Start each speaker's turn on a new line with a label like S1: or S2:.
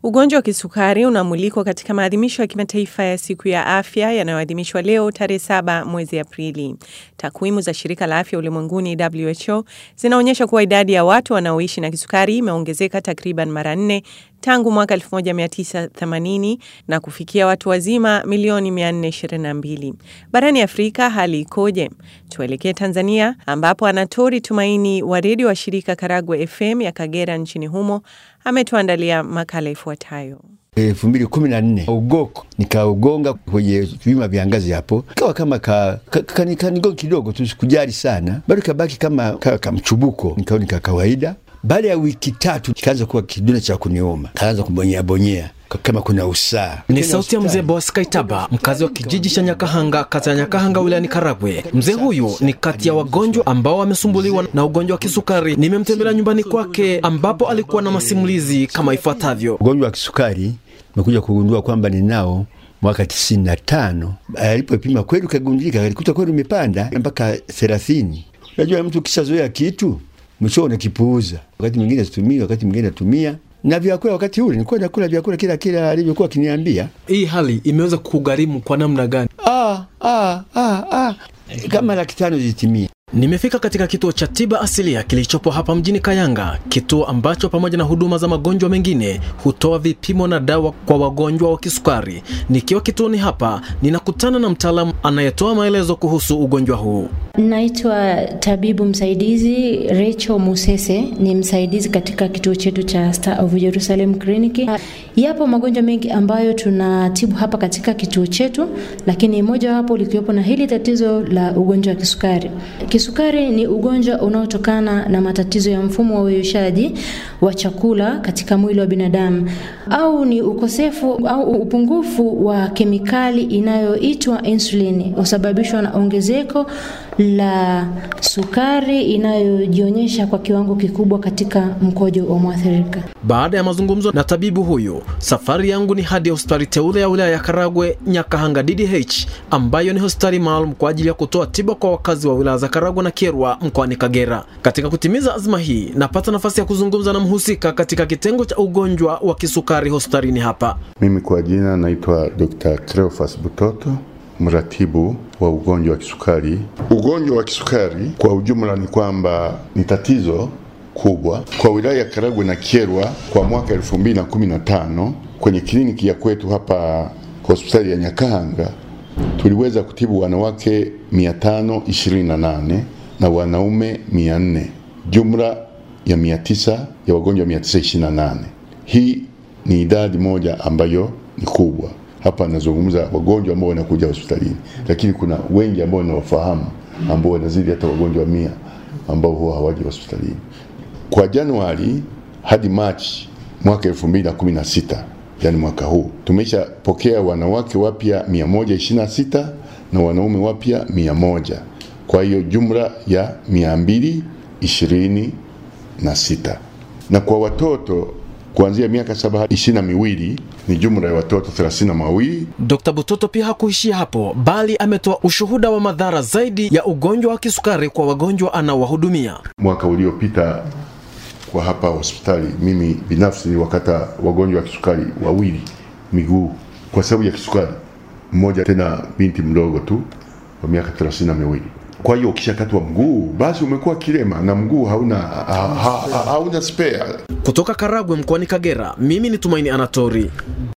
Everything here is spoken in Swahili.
S1: Ugonjwa wa kisukari unamulikwa katika maadhimisho ya kimataifa ya siku ya afya yanayoadhimishwa leo tarehe saba mwezi Aprili. Takwimu za shirika la afya ulimwenguni WHO zinaonyesha kuwa idadi ya watu wanaoishi na kisukari imeongezeka takriban mara nne tangu mwaka 1980 na kufikia watu wazima milioni 422. Barani Afrika hali ikoje? Tuelekee Tanzania ambapo Anatori Tumaini wa redio wa shirika Karagwe FM ya Kagera nchini humo ametuandalia makala ifuatayo.
S2: elfu mbili kumi na nne ugoko nikaugonga kwenye vima vya ngazi hapo, kawa kama ka, ka, ka, kanigonga kidogo tu, sikujali sana, bado kabaki kama ka, kamchubuko, nikaona ka kawaida. Baada ya wiki tatu kikaanza kuwa kiduna cha kuniuma, kaanza kubonyea bonyea kama kuna usaa.
S3: Ni sauti ya mzee Boas Kaitaba, mkazi wa kijiji cha Nyakahanga, kata ya Nyakahanga, wilayani Karagwe. Mzee huyu ni kati ya wagonjwa ambao wamesumbuliwa na ugonjwa wa kisukari. Nimemtembelea nyumbani kwake, ambapo alikuwa na masimulizi kama ifuatavyo.
S2: Ugonjwa wa kisukari nimekuja kugundua kwamba ninao mwaka tisini na tano. Alipopima kweli ukagundulika, alikuta kweli umepanda mpaka thelathini. Unajua, mtu kishazoea kitu mwisho unakipuuza. Wakati mwingine situmii, wakati mwingine natumia na vyakula. Wakati ule nilikuwa nakula vyakula kila kila alivyokuwa akiniambia.
S3: Hii hali imeweza kugharimu kwa namna gani?
S2: Ah, ah, ah, ah. Kama laki tano zitimia.
S3: Nimefika katika kituo cha tiba asilia kilichopo hapa mjini Kayanga, kituo ambacho pamoja na huduma za magonjwa mengine hutoa vipimo na dawa kwa wagonjwa wa kisukari. Nikiwa kituoni hapa, ninakutana na mtaalamu anayetoa maelezo kuhusu ugonjwa huu.
S4: Naitwa tabibu msaidizi Rachel Musese, ni msaidizi katika kituo chetu cha Star of Jerusalem Clinic. Yapo magonjwa mengi ambayo tunatibu hapa katika kituo chetu, lakini moja wapo likiwepo na hili tatizo la ugonjwa wa kisukari. Kisukari ni ugonjwa unaotokana na matatizo ya mfumo wa uyoshaji wa chakula katika mwili wa binadamu, au ni ukosefu au upungufu wa kemikali inayoitwa insulini, husababishwa na ongezeko la sukari inayojionyesha kwa kiwango kikubwa katika mkojo wa mwathirika.
S3: Baada ya mazungumzo na tabibu huyu, safari yangu ni hadi hospitali teule ya wilaya ya Karagwe Nyakahanga DDH, ambayo ni hospitali maalum kwa ajili ya kutoa tiba kwa wakazi wa wilaya za Karagwe na Kyerwa mkoani Kagera. Katika kutimiza azma hii, napata nafasi ya kuzungumza na mhusika katika kitengo cha ugonjwa wa kisukari hospitalini hapa.
S5: Mimi kwa jina naitwa Dr. Cleophas Butoto, mratibu wa ugonjwa wa kisukari. Ugonjwa wa kisukari kwa ujumla ni kwamba ni tatizo kubwa kwa wilaya ya Karagwe na Kyerwa. Kwa mwaka 2015 kwenye kliniki ya kwetu hapa hospitali ya Nyakahanga tuliweza kutibu wanawake 528 na wanaume 400, jumla ya 900 ya wagonjwa 928. Hii ni idadi moja ambayo ni kubwa. Hapa nazungumza wagonjwa ambao wanakuja hospitalini, lakini kuna wengi ambao nawafahamu ambao wanazidi hata wagonjwa mia ambao huwa hawaji hospitalini. Kwa Januari hadi Machi mwaka 2016 yani mwaka huu tumeshapokea wanawake wapya 126 na wanaume wapya 100, kwa hiyo jumla ya 226 na kwa watoto kuanzia miaka saba hadi ishirini na miwili ni jumla ya watoto thelathini na mawili.
S3: Dr. Butoto pia hakuishia hapo, bali ametoa ushuhuda wa madhara zaidi ya ugonjwa wa kisukari kwa wagonjwa anaowahudumia.
S5: Mwaka uliopita kwa hapa hospitali, mimi binafsi niliwakata wagonjwa wa kisukari wawili miguu kwa sababu ya kisukari, mmoja tena binti mdogo tu wa miaka thelathini na miwili. Kwa hiyo ukishakatwa mguu basi umekuwa kilema na mguu hauna, ha, ha, ha, hauna spare.
S3: Kutoka Karagwe mkoani Kagera, mimi ni Tumaini Anatori.